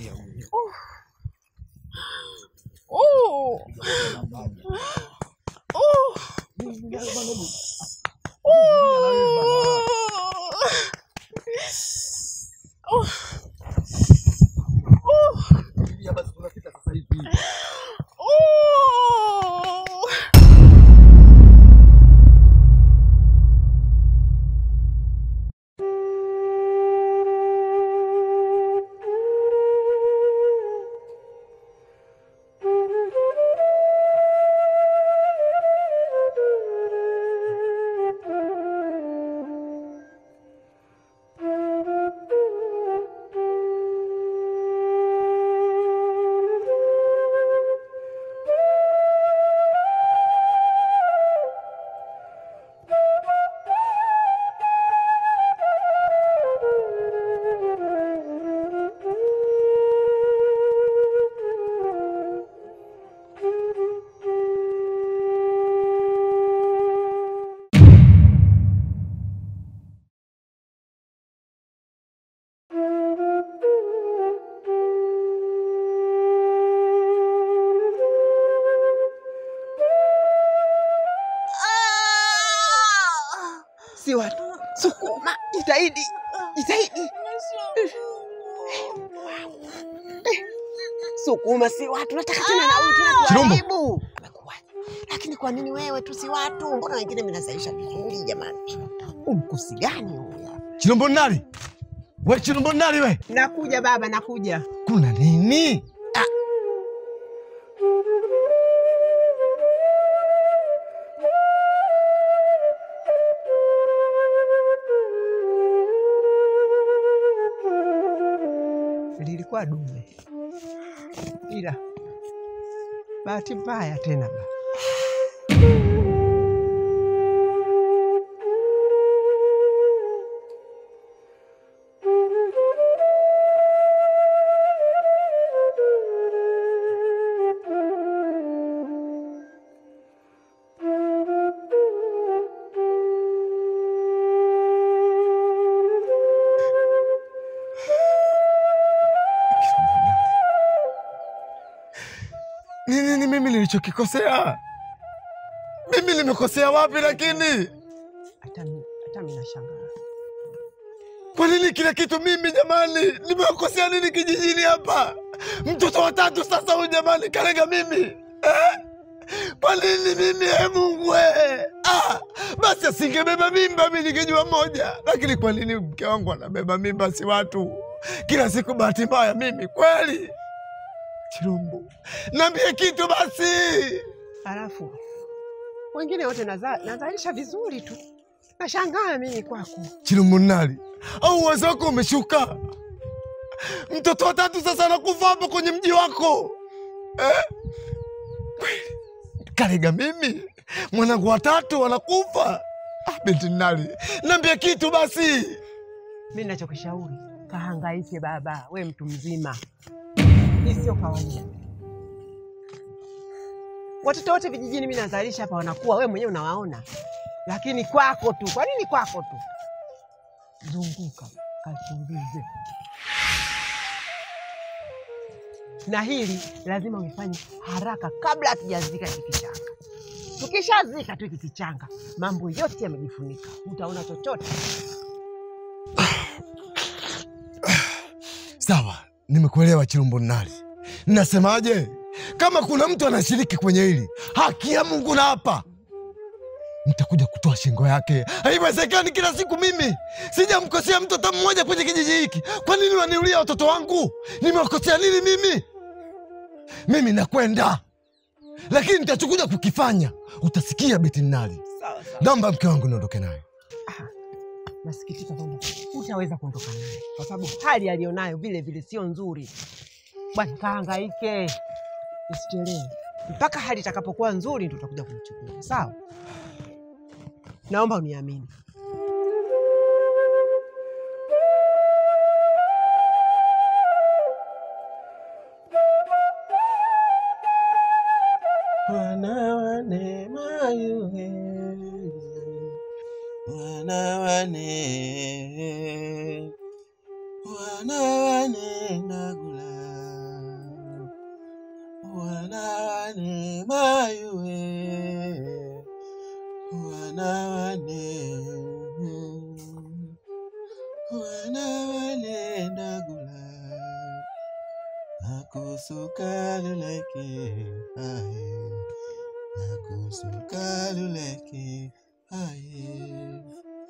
Oh. Oh. Oh. Oh. Si watu. Sukuma, jitahidi. Jitahidi. Sukuma si watu, nataka tena na huyu tena Chirumbo. tuharibu. Amekuwaje? Lakini kwa nini wewe tu si watu? Mbona wengine mnasaisha vizuri jamani? Umkusi gani huyu? Chilombo nali we, Chilombo nali we, Nakuja baba, nakuja. kuna nini? Lilikuwa dume, ila bahati mbaya tena baba. Ni nini mimi nilichokikosea? Mimi nimekosea wapi? Lakini Hata mi- hata mimi nashangaa. kwa nini kila kitu mimi jamani? Nimekosea nini kijijini hapa? Mtoto wa tatu sasa huyu jamani, kalega mimi eh? Kwa nini mimi eh, Mungu we? Ah, basi asingebeba mimba mi ningejua moja, lakini kwa nini mke wangu anabeba mimba si watu? Kila siku bahati mbaya mimi kweli. Chirumbu, niambie kitu basi. Halafu wengine wote naza- nazalisha vizuri tu, nashangaa mimi kwako. Chilumunali, au uwezo wako umeshuka? Mtoto wa tatu sasa anakufa hapo kwenye mji wako eh? Kweli Karega mimi mwanangu watatu anakufa. Ah, binti Nali, niambie kitu basi. Mi nachokishauri kahangaike baba, we mtu mzima, hii sio kawaida. Watoto wote vijijini mi nazalisha hapa wanakuwa, we mwenyewe unawaona, lakini kwako tu. Kwa nini kwako tu? Zunguka kachunguze, na hili lazima ulifanye haraka kabla hatujazika hiki kichanga. Tukishazika tu hiki kichanga, mambo yote yamejifunika, utaona chochote. Sawa, nimekuelewa Chilumbo Nali. Nasemaje? Kama kuna mtu anashiriki kwenye hili, haki ya Mungu na hapa nitakuja kutoa shingo yake. Haiwezekani kila siku mimi sijamkosea mtu hata mmoja kwenye kijiji hiki. Kwa nini waniulia watoto wangu? Nimewakosea nini mimi? Mimi nakwenda, lakini nitachokuja kukifanya utasikia. Beti Nali, Sawa sawa. naomba mke wangu niondoke naye. Nasikitika kwamba utaweza kuondoka naye kwa sababu hali aliyonayo vile vile sio nzuri. Bwana, kahangaike, usichelewe mpaka hali itakapokuwa nzuri, ndio utakuja kumchukua. Sawa, naomba uniamini. Mwana wa neema yuhe, mwana wa ne, mwana wa ne nagula. wane mayuwe wana wane wana wane ndagula nakusukaluleke aye nakusukaluleke aye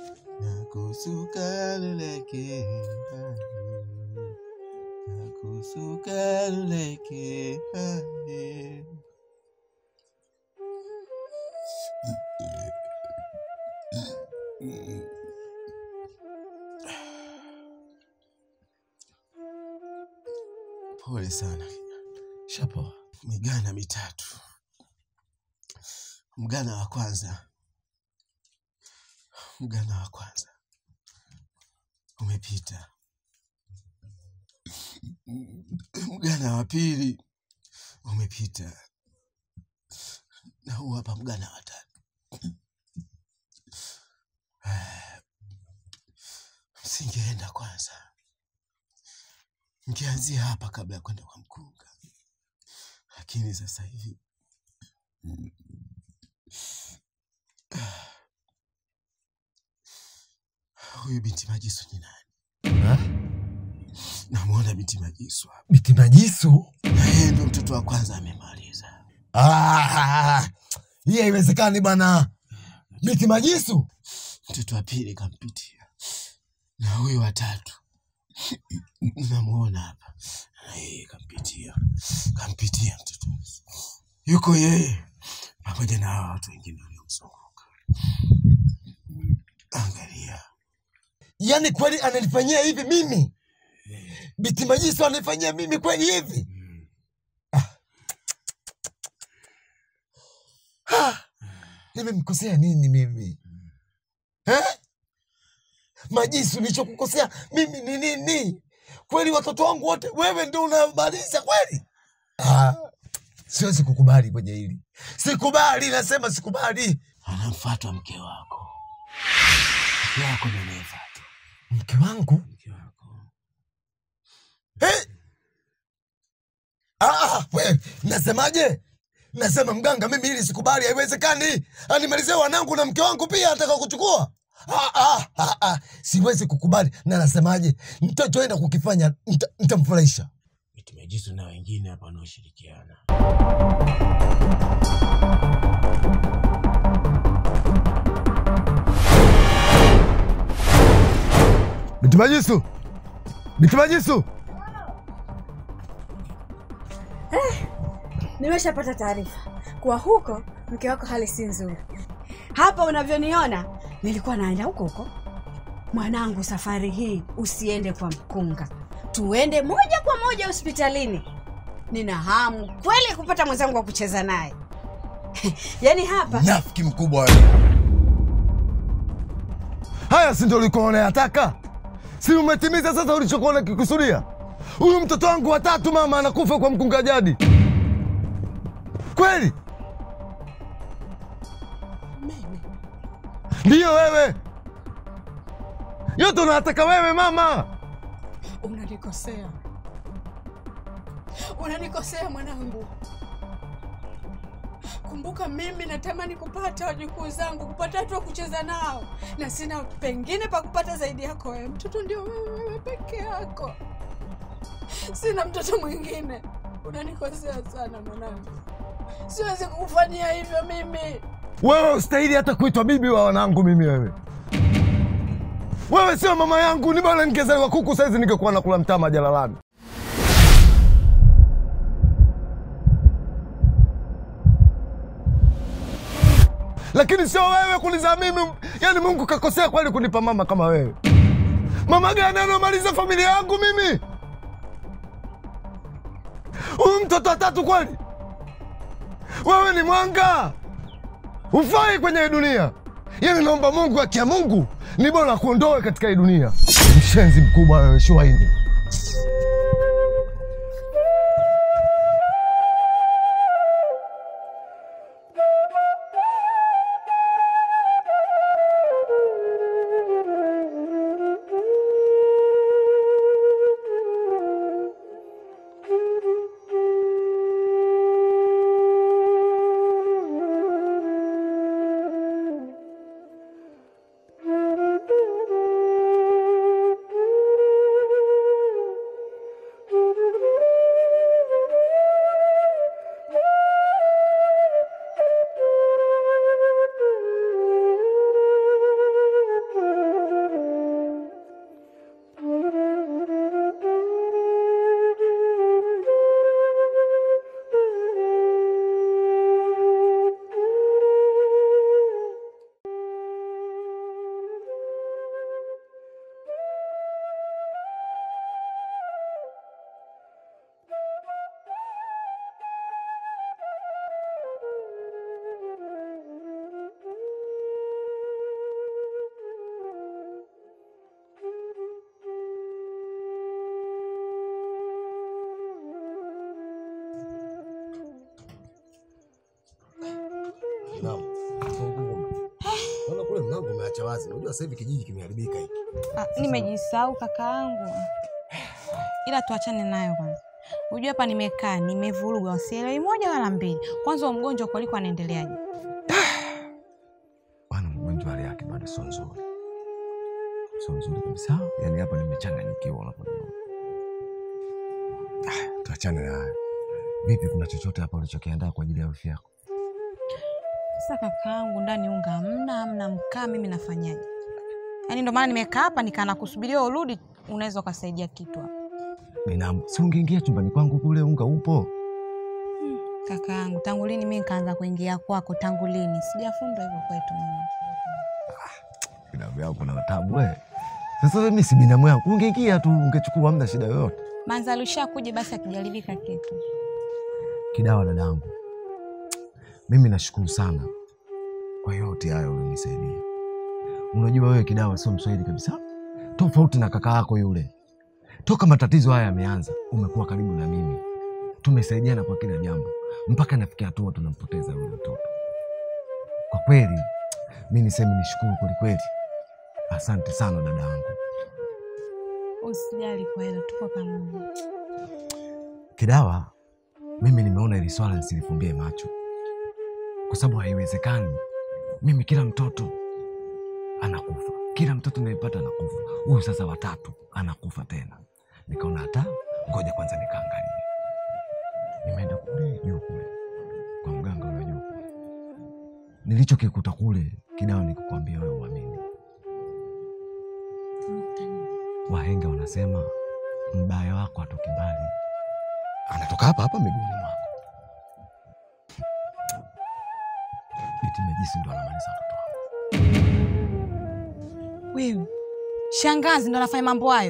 nakusukaluleke aye nakusukaluleke aye Pole sana Shapoa. migana mitatu. Mgana wa kwanza, mgana wa kwanza umepita. Mgana wa pili umepita, na huu hapa mgana wa tatu. Msingeenda kwanza, mkianzia hapa kabla ya kwenda kwa mkunga, lakini sasa hivi huyu binti Majisu ni nani? Ha? Namwona binti Majisu hapa, Biti Majisu? na yeye ndo mtoto wa kwanza amemaliza. Ah, hii haiwezekani bwana. Biti Majisu? Mtoto wa pili kampitia, na huyu wa tatu namuona hapa, na yeye kampitia, kampitia mtoto. Yuko yeye pamoja na hawa watu wengine waliomzunguka. Angalia, Yaani kweli ananifanyia hivi mimi? Biti Majisu ananifanyia mimi kweli hivi? Ah, nimemkosea nini mimi eh? Majisu, nilichokukosea mimi ni nini? Kweli watoto wangu wote wewe ndio unamaliza kweli? Ah, siwezi kukubali kwenye hili, sikubali, nasema sikubali. anamfuatwa mke wako, mke wako ndo anayefuatwa, Mke wangu mke wako eh? Ah, we, nasemaje? Nasema mganga, mimi hili sikubali, haiwezekani. Animalizie wanangu na mke wangu pia ataka kuchukua. Ah, ah, ah, ah. Siwezi kukubali, na nasemaje, nitachoenda kukifanya nita- nitamfurahisha. Binti Majisu na wengine hapa wanaoshirikiana. Binti Majisu, Binti Majisu, Nimeshapata taarifa kuwa huko mke wako hali si nzuri. Hapa unavyoniona, nilikuwa naenda huko huko. Mwanangu, safari hii usiende kwa mkunga, tuende moja kwa moja hospitalini. Nina hamu kweli kupata mwenzangu wa kucheza naye. Yaani hapa nafiki mkubwa wewe. Haya si ndio ulikuwa unayataka? Si umetimiza sasa ulichokuwa unakikusudia? Huyu mtoto wangu watatu mama anakufa kwa mkunga jadi, kweli? Ndiyo wewe, yote unataka wewe mama. unanikosea, unanikosea mwanangu. Kumbuka mimi natamani kupata wajukuu zangu, kupata watu wa kucheza nao, na sina pengine pa kupata zaidi yako wewe. Mtoto ndio wewe, wewe peke yako, sina mtoto mwingine. Unanikosea sana mwanangu, siwezi kukufanyia hivyo mimi. Wewe ustahili hata kuitwa bibi wa wanangu mimi. Wewe wewe sio mama yangu, ni bora ningezaliwa kuku saizi ningekuwa nakula mtama jalalani. Lakini sio wewe kunizaa mimi. Yani Mungu kakosea kweli kunipa mama kama wewe. Mama gani anamaliza familia yangu mimi? Huyu mtoto watatu kweli? Wewe ni mwanga ufai kwenye hii dunia. Yani naomba Mungu, akia Mungu ni bora kuondoe katika hii dunia. Mshenzi mkubwa wewe, Shuaini. wazi. Unajua sasa hivi kijiji kimeharibika hiki. Ah, nimejisahau kakaangu, ila tuachane nayo kwanza. Unajua hapa nimekaa nimevurugwa, usielewi moja wala mbili. Kwanza huyo mgonjwa huko alikuwa anaendeleaje? Bwana mgonjwa hali yake bado sio nzuri, sio nzuri kabisa. Yaani hapa nimechanganyikiwa unaponiona. Ah, tuachane na hayo. Vipi, kuna chochote hapa ulichokiandaa kwa ajili ya wifi yako? Sasa kakaangu, ndani unga hamna, hamna mkaa, mimi nafanyaje? Yaani ndo maana nimekaa hapa nikaa nakusubiria urudi, unaweza ukasaidia kitu hapa. Binamu, si ungeingia chumbani kwangu kule, unga upo. Kakaangu, tangu lini mimi nikaanza kuingia kwako? Tangu lini? Sijafundwa hivyo kwetu mimi. Binamu yako kuna tabu wewe. Sasa mimi si binamu yangu, ungeingia tu ungechukua, hamna shida yoyote. Manzali ushakuja basi akijaribika kitu. Kidawa dadangu, mimi nashukuru sana kwa yote hayo ulionisaidia. Unajua wewe Kidawa sio Mswahili kabisa, tofauti na kaka yako yule. Toka matatizo haya yameanza, umekuwa karibu na mimi, tumesaidiana kwa kila jambo, mpaka nafikia hatua tunampoteza yule mtoto. Kwa kweli mi niseme nishukuru kwelikweli, asante sana dada yangu. Usijali kwa hilo, tuko pamoja. Kidawa, mimi nimeona hili swala nisilifumbie macho, kwa sababu haiwezekani mimi kila mtoto anakufa, kila mtoto nayepata anakufa, huyu sasa watatu anakufa tena. Nikaona hata ngoja kwanza nikaangalia. Nimeenda kule juu kule kwa mganga ule juu kule, nilichokikuta kule Kidawa nikukwambia wewe uamini. Wahenga wanasema mbaya wako atoki mbali, anatoka hapa hapa miguuni mwako. Biti Mejisi ndo anamaliza watoto wangu. Wewe shangazi ndo anafanya mambo hayo?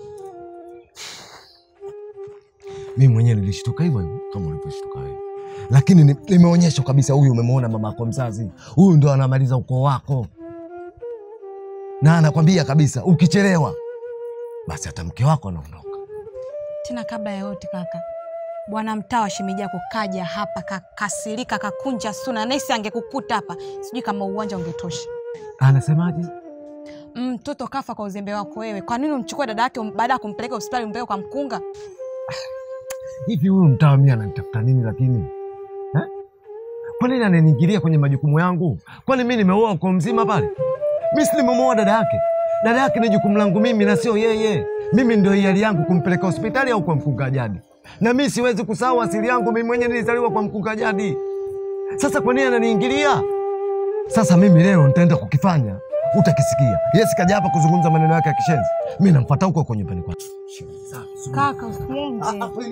Mimi mwenyewe nilishtuka hivyo hivyo kama ulivyoshtuka wewe, lakini ni- nimeonyeshwa kabisa, huyu umemwona mama yako mzazi, huyu ndo anamaliza ukoo wako, na anakwambia kabisa ukichelewa basi hata mke wako anaondoka. Tena kabla ya yote kaka, bwana mtaa wa shemeji yako kaja hapa kakasirika, kakunja suna, naisi angekukuta hapa, sijui kama uwanja ungetosha. Anasemaje? Mtoto kafa kwa uzembe wako wewe. Kwa nini umchukue dada yake um- baada ya kumpeleka hospitali umpeleke kwa mkunga? Hivi huyu mtawa mimi ananitafuta nini lakini eh? Kwa nini ananiingilia kwenye majukumu yangu? Kwani mimi nimeoa uko mzima pale? Mimi si nimemuoa dada yake. Dada yake ni jukumu langu mimi na sio yeye. Mimi ndio hiari yangu kumpeleka hospitali au kwa mkunga jadi, na mimi siwezi kusahau asili yangu. Mimi mwenyewe nilizaliwa kwa mkunga jadi. Sasa kwa nini ananiingilia? Sasa mimi leo nitaenda kukifanya, utakisikia. Yes, kaja hapa kuzungumza maneno yake ya kishenzi, mimi namfuata huko huko nyumbani kwake. Kaka usiende.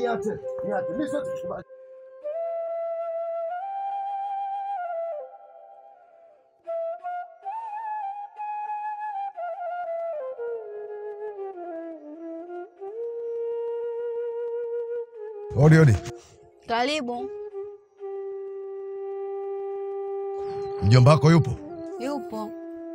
Odi odi, Karibu. mjomba wako yupo? Yupo.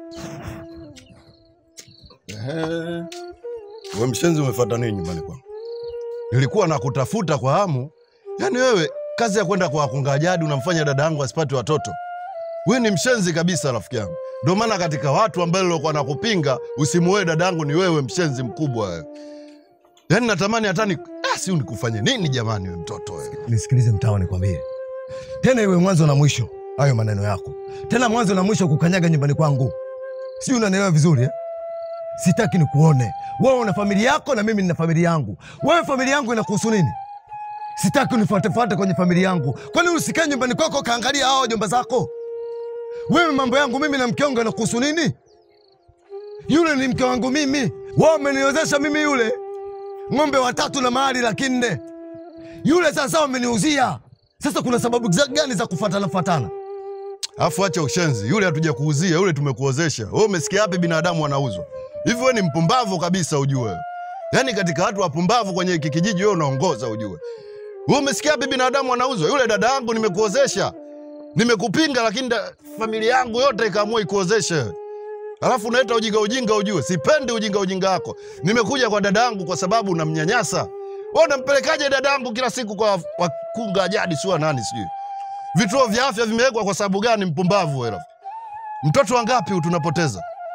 Ehe. We mshenzi, umefuata nini nyumbani kwangu? Nilikuwa nakutafuta kwa hamu. Yaani wewe kazi ya kwenda kwa wakunga jadi unamfanya dada yangu asipate watoto. We ni mshenzi kabisa, rafiki yangu. Ndio maana katika watu ambao nilikuwa nakupinga usimuoe dada yangu ni wewe, mshenzi mkubwa wewe. Yaani natamani hata ni ah, si nikufanye nini jamani, wewe mtoto wewe. Nisikilize mtawa, nikwambie tena, iwe mwanzo na mwisho hayo maneno yako, tena mwanzo na mwisho kukanyaga nyumbani kwangu, si unanielewa vizuri eh? Sitaki nikuone wewe una familia yako na mimi nina familia yangu. Wewe familia yangu inakuhusu nini? Sitaki unifuatefuate kwenye familia yangu. Kwani usikae nyumbani kwako kaangalia hao jomba zako? Wewe mambo yangu mimi na mke wangu yanakuhusu nini? Yule ni mke wangu mimi, wao wameniozesha mimi yule ng'ombe watatu na mahali laki nne yule sasa wameniuzia. Sasa kuna sababu za- gani za kufatana fatana? Afu acha ushenzi, yule hatuja kuuzia, yule tumekuozesha. Wewe umesikia wapi binadamu wanauzwa? Hivi wewe ni mpumbavu kabisa ujue. Yaani katika watu wapumbavu kwenye hiki kijiji wewe unaongoza ujue. Wewe umesikia wapi binadamu wanauzwa? Yule dada yangu nimekuozesha. Nimekupinga lakini da, familia yangu yote ikaamua ikuozeshe. Alafu unaleta ujinga ujinga ujue. Sipendi ujinga ujinga wako. Nimekuja kwa dada yangu kwa sababu unamnyanyasa. Wewe unampelekaje dada yangu kila siku kwa wakunga jadi sio nani sijui. Vituo vya afya vimewekwa kwa sababu gani? Mpumbavu wewe. Mtoto wangapi tunapoteza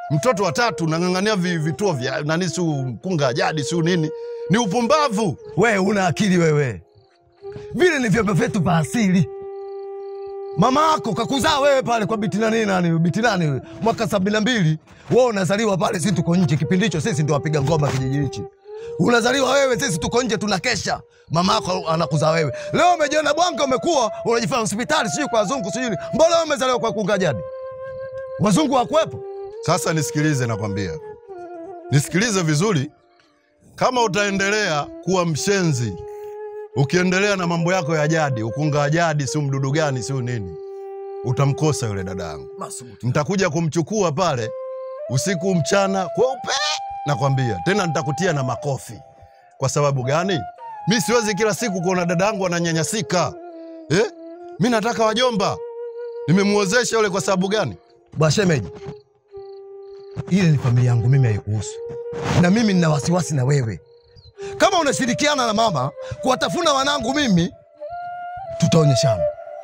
Mtoto wa tatu nang'ang'ania vi- vituo vya nani, siu mkunga jadi, siu nini, ni upumbavu. Wewe una akili wewe, vile ni vyombo vyetu vya asili. Mama yako kakuzaa wewe pale kwa biti nani nani biti nani wewe, mwaka sabini na mbili wewe unazaliwa pale, sisi tuko nje. Kipindi hicho sisi ndio wapiga ngoma kijiji hichi. Unazaliwa wewe, sisi tuko nje tunakesha. Mama yako anakuzaa wewe. Leo umejiona bwanga, umekuwa unajifanya hospitali, sijui kwa wazungu, sijui nini. Mbona wewe umezaliwa kwa kunga jadi? Wazungu hawakuwepo? Sasa nisikilize, nakwambia, nisikilize vizuri. Kama utaendelea kuwa mshenzi, ukiendelea na mambo yako ya jadi, ukunga wa jadi, siu mdudu gani, siu nini, utamkosa yule dada yangu. Nitakuja kumchukua pale usiku mchana kweupe, nakwambia tena, nitakutia na makofi. Kwa sababu gani? Mi siwezi kila siku kuona dada yangu ananyanyasika eh? Mi nataka wajomba. Nimemuozesha yule kwa sababu gani? Bwashemeji, ile ni familia yangu mimi, haikuhusu. Na mimi nina wasiwasi na wewe. Kama unashirikiana na mama kuwatafuna wanangu mimi, tutaonyeshana.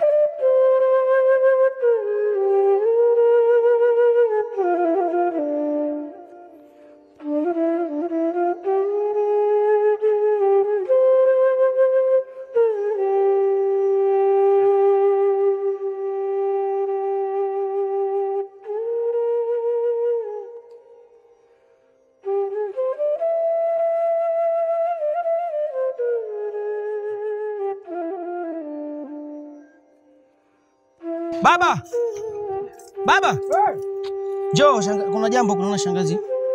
Baba, baba, njoo. Shanga, kuna jambo kunaona shangazi.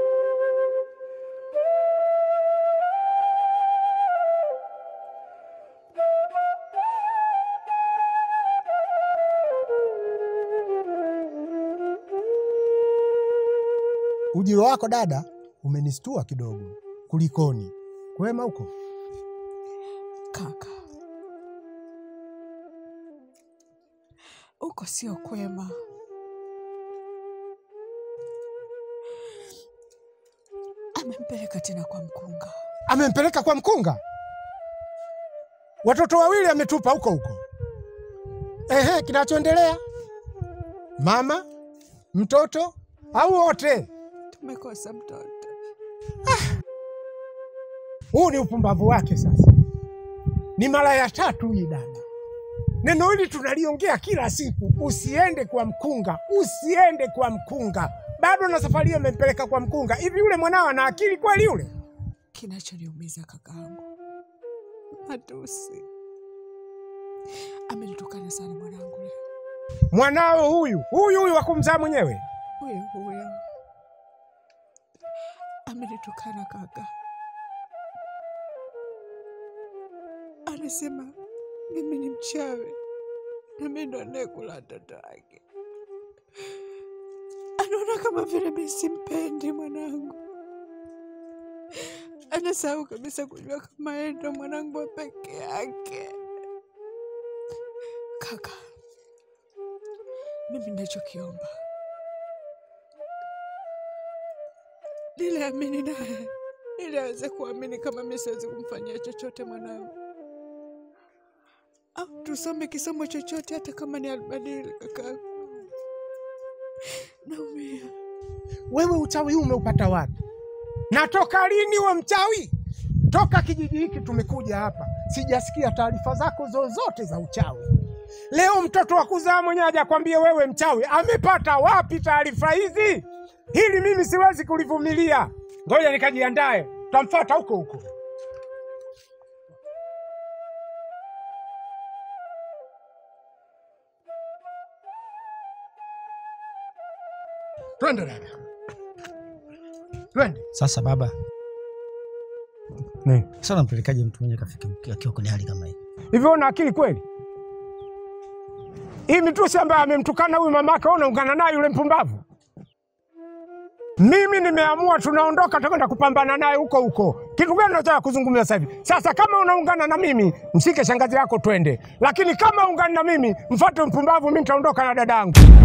Ujio wako dada umenistua kidogo. Kulikoni? Kwema huko? Kaka, uko sio kwema. Amempeleka tena kwa mkunga. Amempeleka kwa mkunga? Watoto wawili ametupa huko huko. Ehe, kinachoendelea mama, mtoto au wote? Tumekosa mtoto. Huu ni upumbavu wake. Sasa ni mara ya tatu hii dada, neno hili tunaliongea kila siku, usiende kwa mkunga, usiende kwa mkunga. Bado na safari hiyo amempeleka kwa mkunga. Hivi yule mwanao ana akili kweli yule? Kinachoniumiza kakaangu, matusi. Amenitukana sana mwanangu leo. Mwanao huyu huyu huyu wa kumzaa mwenyewe Huyo huyo amenitukana kaka, anasema mimi ni mchawi na mimi ndo anayekula watoto wake. Anaona kama vile mimi simpendi mwanangu, anasahau kabisa kujua kama yeye ndo mwanangu wa peke yake. Kaka, mimi ninachokiomba niliamini naye ili aweze kuamini kama mi siwezi kumfanyia chochote mwanangu, au tusome kisomo chochote, hata kama ni albadili. Kakaangu, naumia. wewe uchawi huu umeupata wapi? Na toka lini we mchawi? Toka kijiji hiki tumekuja hapa, sijasikia taarifa zako zozote za uchawi. Leo mtoto wa kuzaa mwenyewe hajakwambia wewe mchawi, amepata wapi taarifa hizi? Hili mimi siwezi kulivumilia. Ngoja nikajiandae, tutamfuata huko huko. Twende dada, twende. Sasa baba, Nini? sasa unampelekaje mtu mwenye kafika akiwa kwenye hali kama hii? Hivyo una akili kweli? Hii mitusi ambaye amemtukana huyu mamake, wewe unaungana naye yule mpumbavu? Mimi nimeamua tunaondoka, tutakwenda kupambana naye huko huko. Kitu gani unataka kuzungumza sasa hivi? Sasa kama unaungana na mimi, mshike shangazi yako twende, lakini kama ungani na mimi, mfuate mpumbavu, mimi nitaondoka na dadangu.